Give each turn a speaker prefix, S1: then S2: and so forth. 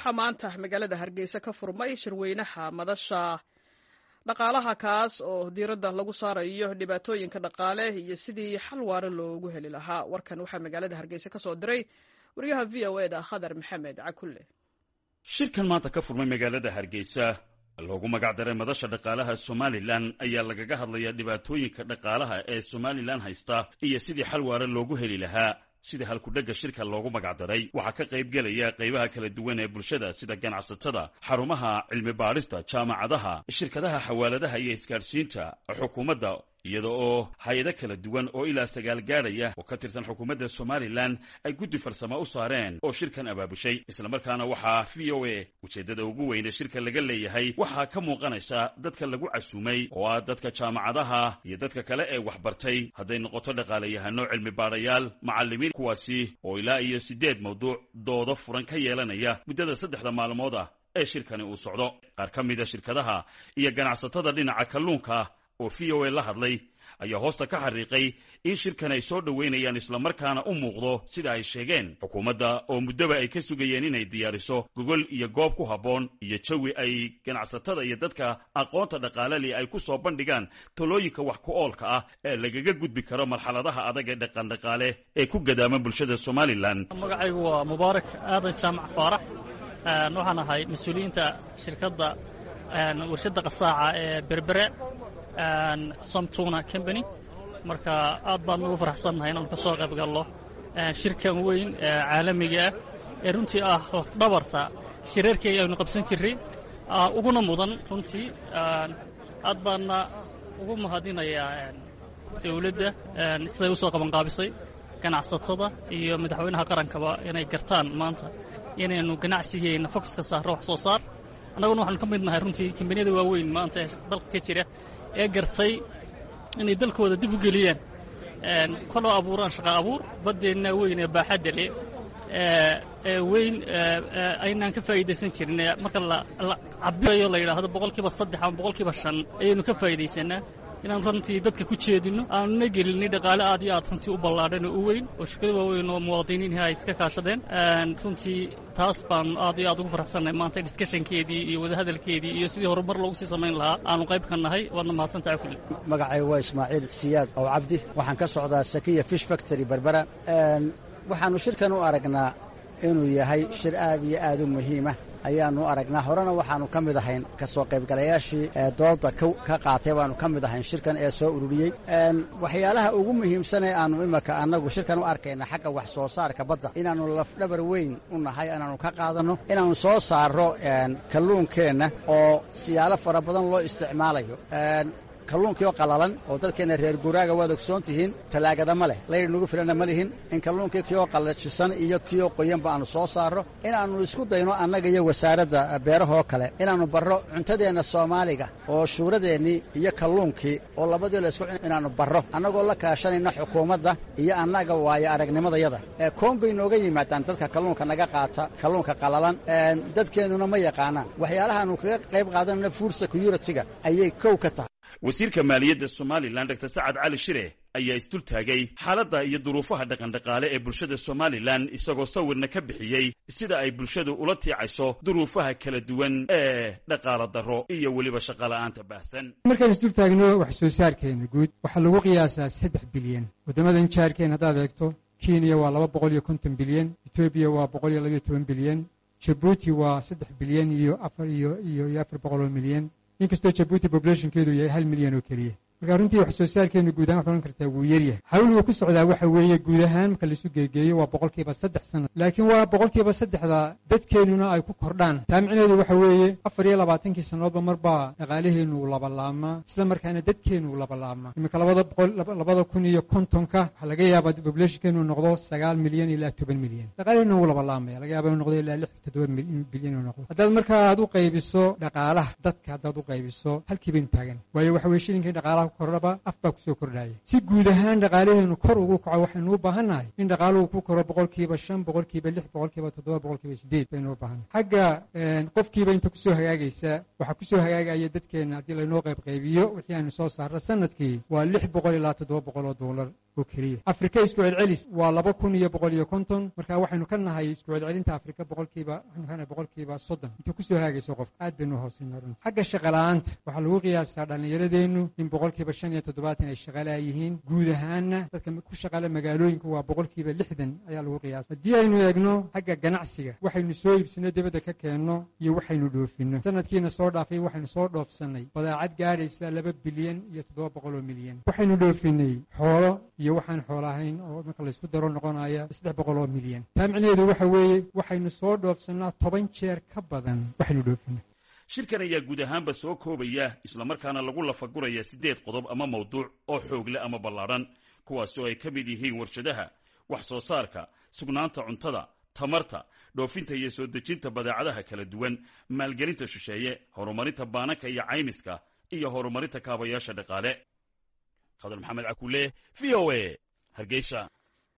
S1: waxaa maanta magaalada hargeysa ka furmay shirweynaha madasha dhaqaalaha kaas oo diiradda lagu saarayo dhibaatooyinka dhaqaale iyo sidii xal waare loogu heli lahaa warkan waxaa magaalada hargeysa ka soo diray wariyaha v o e da khadar maxamed cakulle
S2: shirkan maanta ka furmay magaalada hargeysa loogu magacdaray madasha dhaqaalaha somalilan ayaa lagaga hadlayaa dhibaatooyinka dhaqaalaha ee somalilan haysta iyo sidii xal waare loogu heli lahaa sida halkudhegga shirka loogu magacdaray waxaa ka qayb gelaya qaybaha kala duwan ee bulshada sida ganacsatada xarumaha cilmi baadhista jaamacadaha shirkadaha xawaaladaha iyo isgaadhsiinta xukuumadda iyada oo hay-ado kala duwan oo ilaa sagaal gaadhaya oo ka tirsan xukuumadda somalilan ay guddi farsamo u saareen oo shirkan abaabushay islamarkaana waxaa v o a ujeeddada ugu weyne shirka laga leeyahay waxaa ka muuqanaysa dadka lagu casuumay oo ah dadka jaamacadaha iyo dadka kale ee waxbartay hadday noqoto dhaqaalayahano cilmi baadhayaal macallimiin kuwaasi oo ilaa iyo siddeed mawduuc doodo furan ka yeelanaya muddada saddexda maalmood ah ee shirkani uu socdo qaar ka mida shirkadaha iyo ganacsatada dhinaca kalluunka oo v o a la hadlay ayaa hoosta ka xariiqay in shirkan ay soo dhoweynayaan islamarkaana u muuqdo sida ay sheegeen xukuumadda oo muddoba ay ka sugayeen inay diyaariso gogol iyo goob ku habboon iyo jawi ay ganacsatada iyo dadka aqoonta dhaqaaleli ay ku soo bandhigaan talooyinka wax ku oolka ah ee lagaga gudbi karo marxaladaha adag ee dhaqandhaqaale ee ku gadaaman bulshada somalilan
S3: magacaygu waa mubaarak aadan jaamac faarax waxaan ahay mas-uuliyiinta shirkadda warshadda qasaaca ee berbere somtuna combany marka aad baan ugu faraxsannahay inaanu ka soo qayb galno shirkan weyn caalamiga ah ee runtii ah lafdhabarta shirarkii aynu qabsan jirray uguna mudan runtii aad baanna ugu mahadinayaa dawladda siday u soo qabanqaabisay ganacsatada iyo madaxweynaha qarankaba inay gartaan maanta inaynu ganacsigeenna fokuska saarro wax soo saar annaguna waxaanu ka mid nahay runtii kambaniyada waaweyn maanta ee dalka ka jira ee gartay inay dalkooda dib u geliyaan koloo abuuraan shaqa abuur baddeenna weyn ee baaxadda leh ee weyn aynaan ka faa'iidaysan jirin marka la cabirayo la yidhaahdo boqolkiiba saddex ama boqolkiiba shan ayaynu ka faa'iidaysanaa inaan runtii dadka ku jeedinno aanuna gelinay dhaqaale aad iyo aad runtii u ballaadhan oo u weyn oo shirkado waaweyn oo muwaadiniinhi ay iska kaashadeen runtii taas baanu aad iyo aad ugu faraxsannahay maanta discushankeedii iyo wadahadalkeedii iyo sidii horumar loogu sii samayn lahaa aanu qayb ka nahay waadna mahadsantahay kulli
S4: magacaygu waa ismaaciil siyaad ow cabdi waxaan ka socdaa sakiya fish factory berbera waxaannu shirkan u aragnaa inuu yahay shir aad iyo aad u muhiima ayaannu aragnaa horena waxaannu ka mid ahayn ka soo qaybgalayaashii ee doodda ka qaatay baannu ka mid ahayn shirkan ee soo ururiyey waxyaalaha ugu muhiimsan ee aannu imanka annagu shirkan u arkayna xagga wax soo saarka badda inaannu lafdhabar weyn u nahay inaannu ka qaadanno inaannu soo saarro kalluunkeenna oo siyaalo fara badan loo isticmaalayo kalluunkii oo qalalan oo dadkeenna reer guraaga waad ogsoon tihiin talaagada ma leh layr nugu filanna ma lihin in kalluunkii kii oo qallajisan iyo kii oo qoyanba aannu soo saarro inaannu isku dayno annaga iyo wasaaradda beerahoo kale inaannu barro cuntadeenna soomaaliga oo shuuradeennii iyo kalluunkii oo labadii la isku inaannu barro annagoo la kaashanayna xukuumadda iyo annaga waayo aragnimadayada koon bay nooga yimaadaan dadka kalluunka naga qaata kalluunka qalalan dadkeennuna ma yaqaanaan waxyaalahaannu kaga qayb qaadanayna food security-ga ayay kow ka tahay
S2: wasiirka maaliyadda somalilan dor sacad cali shire ayaa isdul taagay xaaladda iyo duruufaha dhaqandhaqaale ee bulshada somalilan isagoo sawirna ka bixiyey sida ay bulshadu ula tiicayso duruufaha kala duwan ee dhaqaala darro iyo weliba shaqola'aanta baahsan
S5: markaan isdul taagno wax soo saarkeenna guud waxaa lagu qiyaasaa saddex bilyan waddamadan jaarkeen haddaad eegto kenya waa laba boqol iyo konton bilyan etoobiya waa boqol iyo labayo toban bilyan jabuuti waa saddex bilyan iyo afar iyo iyo iyo afar boqol oo milyan inkastoo jabuuti bobulationkeedu yahay hal milyan oo keliya marka runtii wax soo saarkeennu guud ahaan waxay odhan kartaa wuu yaryahay xawligu ku socdaa waxa weeye guud ahaan marka laisu geegeeyo waa boqolkiiba saddex sanad laakiin waa boqolkiiba saddexda dadkeennuna ay ku kordhaan taa micneheedu waxa weeye afar iyo labaatankii sannadoodba marbaa dhaqaalaheennu uu labalaabmaa isla markaana dadkeennu uu labalaabmaa iminka labada boqol labada kun iyo kontonka waxaa laga yaabaa bobulationkeenu noqdo sagaal milyan ilaa toban milyan dhaqaalaheennu wuu labalaabmaya laga yaaba inu noqdo ilaa lix toddoba bilyan inuu noqdo haddaad markaa aad u qaybiso dhaqaalaha dadka haddaad u qaybiso halkii baynu taagan waayo waxa weye shilinkii dhaqaalaha kordhaba af baa kusoo kordhaya si guud ahaan dhaqaalaheennu kor ugu kaco waxaynu u baahannahay in dhaqaaluhu ku koro boqolkiiba shan boqolkiiba lix boqolkiiba toddoba boqolkiiba sideed baynu u baahannahay xagga qofkiiba inta kusoo hagaagaysa waxaa kusoo hagaagaya dadkeenna haddii laynoo qayb qaybiyo wixii aynu soo saarra sanadkii waa lix boqol ilaa toddoba boqol oo doolar oo keliya afrika isku celcelis waa laba kun iyo boqol iyo konton marka waxaynu ka nahay isku celcelinta afrika boqolkiiba waxaynu ka nahay boqolkiiba soddon inta kusoo haagayso qof aad baynu hoosayna runti xagga shaqala'aanta waxaa lagu qiyaasaa dhallinyaradeennu in boqolkiiba shan iyo toddobaatan ay shaqalaa yihiin guud ahaanna dadka ku shaqala magaalooyinka waa boqolkiiba lixdan ayaa lagu qiyaasa haddii aynu eegno xagga ganacsiga waxaynu soo iibsino dibadda ka keenno iyo waxaynu dhoofinno sanadkiina soo dhaafay waxaynu soo dhoofsannay badaacad gaadhaysa laba bilyan iyo toddoba boqol oo milyan waxaynu dhoofinay xoolo iyo waxaan xoolo ahayn oo marka laysku daro noqonaya saddex boqol oo milyan taa micnaheedu waxa weeye waxaynu soo dhoofsannaa toban jeer ka badan waxaynu dhoofinay
S2: shirkan ayaa guud ahaanba soo koobaya islamarkaana lagu lafaguraya siddeed qodob ama mawduuc oo xoogle ama ballaadhan kuwaas oo ay ka mid yihiin warshadaha wax soo saarka sugnaanta cuntada tamarta dhoofinta iyo soo dejinta badeecadaha kala duwan maalgelinta shisheeye horumarinta baananka iyo caymiska iyo horumarinta kaabayaasha dhaqaale khadar maxamed cakuule v o a hargeysa